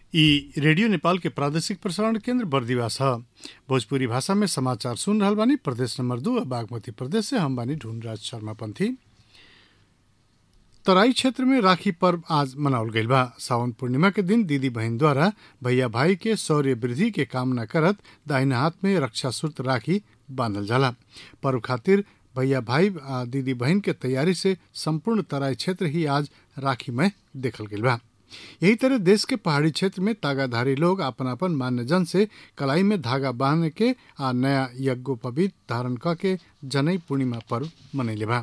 ई रेडियो नेपाल के प्रादेशिक प्रसारण केन्द्र बर्दिवास ह भोजपुरी भाषा में समाचार सुन रहल बानी प्रदेश नंबर दू बागमती प्रदेश से हम बानी ढूंढराज शर्मा पंथी तराई क्षेत्र में राखी पर्व आज मनावल गईल बा सावन पूर्णिमा के दिन दीदी बहन द्वारा भैया भाई के शौर्य वृद्धि के कामना करत दाहिना हाथ में रक्षा सूत्र राखी बांधल जाला पर्व खातिर भैया भाई आ दीदी बहन के तैयारी से संपूर्ण तराई क्षेत्र ही आज राखी में देखल गईल बा यही तरह देश के पहाड़ी क्षेत्र में तागाधारी लोग अपन अपन मान्यजन से कलाई में धागा बांध के आ नया यज्ञोपवीत धारण क के जनई पूर्णिमा पर्व मनैले बा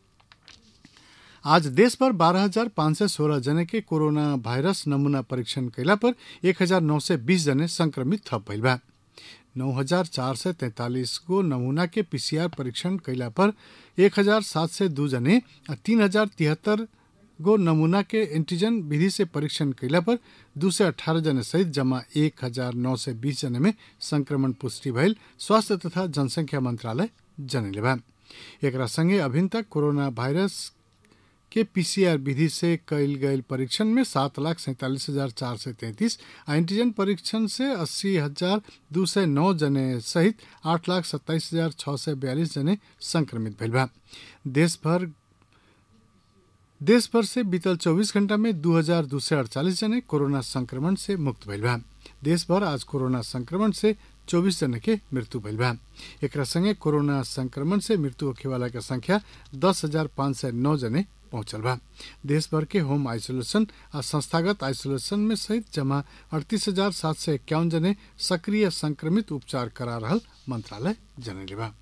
आज देश भर बारह हजार पाँच सय सोह्र जने के कोरोना भाइरस नमूना परीक्षण कैला पर एक हजार नौ सय बीस जने संक्रमित थप भइल बा नौ हजार चार सय तैंतालीस गो नमूना के पीसीआर परीक्षण कैला पर एक हजार सात सय दू जने आ तीन हजार तिहत्तर गो नमूना के एंटीजन विधि से परीक्षण कैला पर दू सय अठारह जने सहित जमा एक हजार नौ सय बीस जने में संक्रमण पुष्टि भइल स्वास्थ्य तथा जनसंख्या मंत्रालय जनैले बा एकरा संगे अभिन तक कोरोना भाइरस के पीसीआर विधि से कैल गयल परीक्षण में सात लाख सैंतालीस हजार चार सय तैंतीस आ एंटीजन परीक्षण से अस्सी हजार दू सय नौ जने सहित आठ लाख सत्ताईस हजार छ सय बयालीस जने संक्रमित भइल बा देश भर देश भर से बीतल 24 घंटा में दू हजार दू सय अड़चालीस जने कोरोना संक्रमण से मुक्त भइल बा देश भर आज कोरोना संक्रमण से 24 जने के मृत्यु भइल बा एकरा संगे कोरोना संक्रमण से मृत्यु होखे वाला के संख्या दस हजार पाँच सय नौ जने पहुंचल बा देश भर के होम आइसोलेशन आ संस्थागत आइसोलेशन में सहित जमा अड़तीस हजार सात सय इक्यावन जने सक्रिय संक्रमित उपचार करा रहल मंत्रालय जनैले बा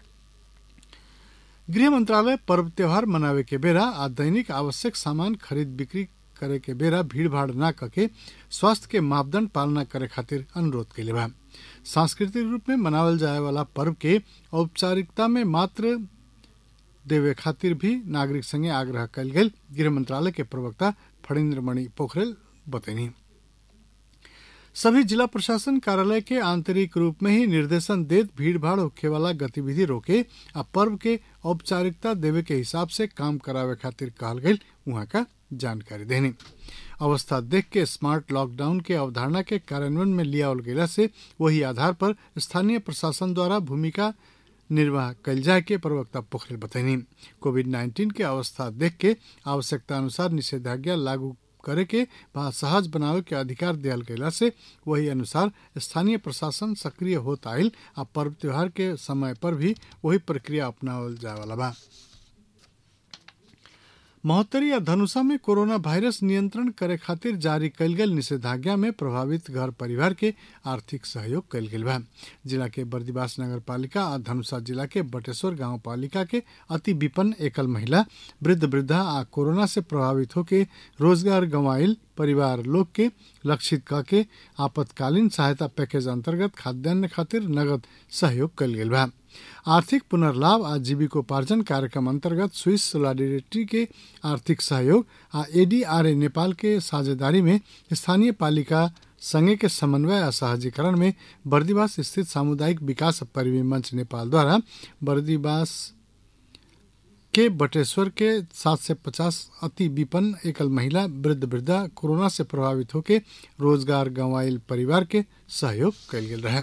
गृह मंत्रालय पर्व त्योहार मनावे के बेरा आ दैनिक आवश्यक सामान खरीद बिक्री करे के बेरा भीड़ भाड़ न कके स्वास्थ्य के मापदंड पालना करे खातिर अनुरोध कैले बा सांस्कृतिक रूप में मनावल जाए वाला पर्व के औपचारिकता में मात्र देवे खातिर भी नागरिक संगे आग्रह कल गेल गृह मंत्रालय के प्रवक्ता फणीन्द्र मणि पोखरेल बतैनी सभी जिला प्रशासन कार्यालय के आंतरिक रूप में ही निर्देशन देत भीड़ भाड़ होखे वाला गतिविधि रोके आ पर्व के औपचारिकता देवे के हिसाब से काम करावे खातिर कहल गई वहाँ का जानकारी देनी अवस्था देख के स्मार्ट लॉकडाउन के अवधारणा के कार्यान्वयन में लिया गेला से वही आधार पर स्थानीय प्रशासन द्वारा भूमिका निर्वाह कल जाए के प्रवक्ता पोखरेल बतैनी कोविड नाइन्टीन के अवस्था देख के आवश्यकता अनुसार निषेधाज्ञा लागू करे के व सहज बनावे के अधिकार दियल गेला से वही अनुसार स्थानीय प्रशासन सक्रिय होत आयल आ पर्व त्योहार के समय पर भी वही प्रक्रिया अपनावल जाए वाला बा महोत्तरी या धनुषा में कोरोना वायरस नियंत्रण करे खातिर जारी कल गेल निषेधाज्ञा में प्रभावित घर परिवार के आर्थिक सहयोग कल गेल बा जिला के बर्दिवास नगर पालिका आ धनुषा जिला के बटेश्वर गांव पालिका के अति विपन्न एकल महिला वृद्ध वृद्धा आ कोरोना से प्रभावित होके रोजगार गंवाइल परिवार लोग के लक्षित क के आपातकालीन सहायता पैकेज अंतर्गत खाद्यान्न खातिर नगद सहयोग कल गेल बा आर्थिक पुनर्लाभ आ जीविकोपार्जन कार्यक्रम अंतर्गत स्विस सोलिडारिटी के आर्थिक सहयोग आ एडीआरए नेपाल के साझेदारी में स्थानीय पालिका संघ के समन्वय आ सहजीकरण में बर्दिवास स्थित सामुदायिक विकास परिवी मंच नेपाल द्वारा बर्दिवास के बटेश्वर के 750 अति विपन्न एकल महिला वृद्ध वृद्धा कोरोना से प्रभावित होके रोजगार गंवाइल परिवार के सहयोग कल गेल रहे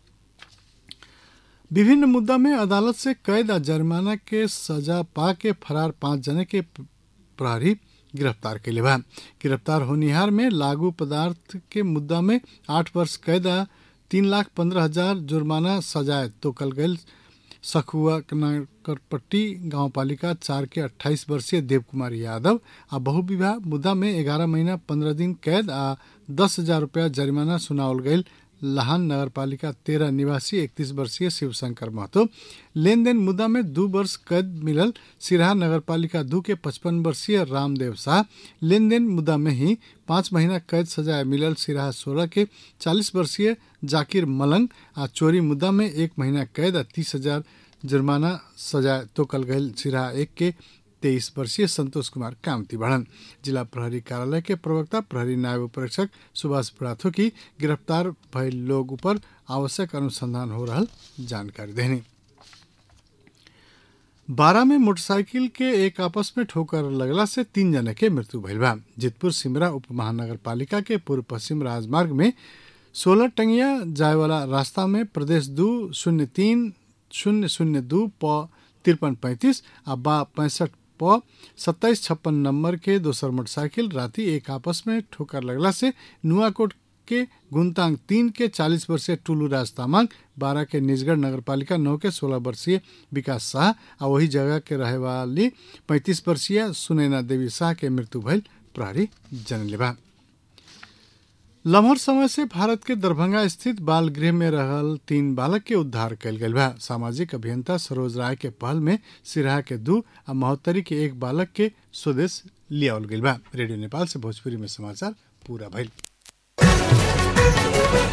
विभिन्न मुद्दा में अदालत से कैद आ जुर्माना के सजा पा के फरार पांच जने के प्रहरी गिरफ्तार कैले बा गिरफ्तार होनिहार में लागू पदार्थ के मुद्दा में आठ वर्ष कैद आ तीन लाख पंद्रह हजार जुर्माना सजाए तोकल गयल सखुआ करपट्टी गांव पालिका चार के 28 वर्षीय देव कुमार यादव आ बहुविवाह मुद्दा में ग्यारह महीना पंद्रह दिन कैद आ दस हजार रुपया जरिमाना सुनावल गयल लहान नगरपालिका तेरह निवासी इकतीस वर्षीय शिवशंकर महतो लेन देन मुद्दा में दू वर्ष कैद मिलल सिराहा नगरपालिका दू के पचपन वर्षीय रामदेव शाह लेन देन मुद्दा में ही पाँच महीना कैद सजाए मिलल सिराहा सोलह के चालीस वर्षीय जाकिर मलंग आ चोरी मुद्दा में एक महीना कैद आ तीस हजार जुर्माना सजाए तोकल गयल सिराहा एक के तेईस वर्षीय संतोष कुमार कामती बढ़न जिला प्रहरी कार्यालय के प्रवक्ता प्रहरी नायब परीक्षक सुभाष बुढ़ाथो की गिरफ्तार भयल लोग ऊपर आवश्यक अनुसंधान हो रहा जानकारी देनी बारह में मोटरसाइकिल के एक आपस में ठोकर लगला से तीन जने के मृत्यु भइल बा जितपुर सिमरा उप महानगर पालिका के पूर्व पश्चिम राजमार्ग में सोलह टंगिया जाए वाला रास्ता में प्रदेश दू शून्य तीन शून्य शून्य दू प तिरपन पैंतीस आ बा पैंसठ प सत्ताईस छप्पन नंबर के दोसर मोटरसाइकिल राति एक आपस में ठोकर लगला से नुआकोट के गुनतांग तीन के चालीस वर्षीय टुलू राज तामांग बारह के निजगढ़ नगर पालिका नौ के सोलह वर्षीय विकास शाह आ वही जगह के रहे वाली पैंतीस वर्षीय सुनैना देवी शाह के मृत्यु भइल प्रहरी जनले बा लम्हर समय से भारत के दरभंगा स्थित बाल गृह में रहल तीन बालक के उद्धार कयल गेल बा सामाजिक अभियंता सरोज राय के पहल में सिराहा के दू आ महोत्तरी के एक बालक के स्वदेश लियावल गेल बा रेडियो नेपाल से भोजपुरी में समाचार पूरा भइल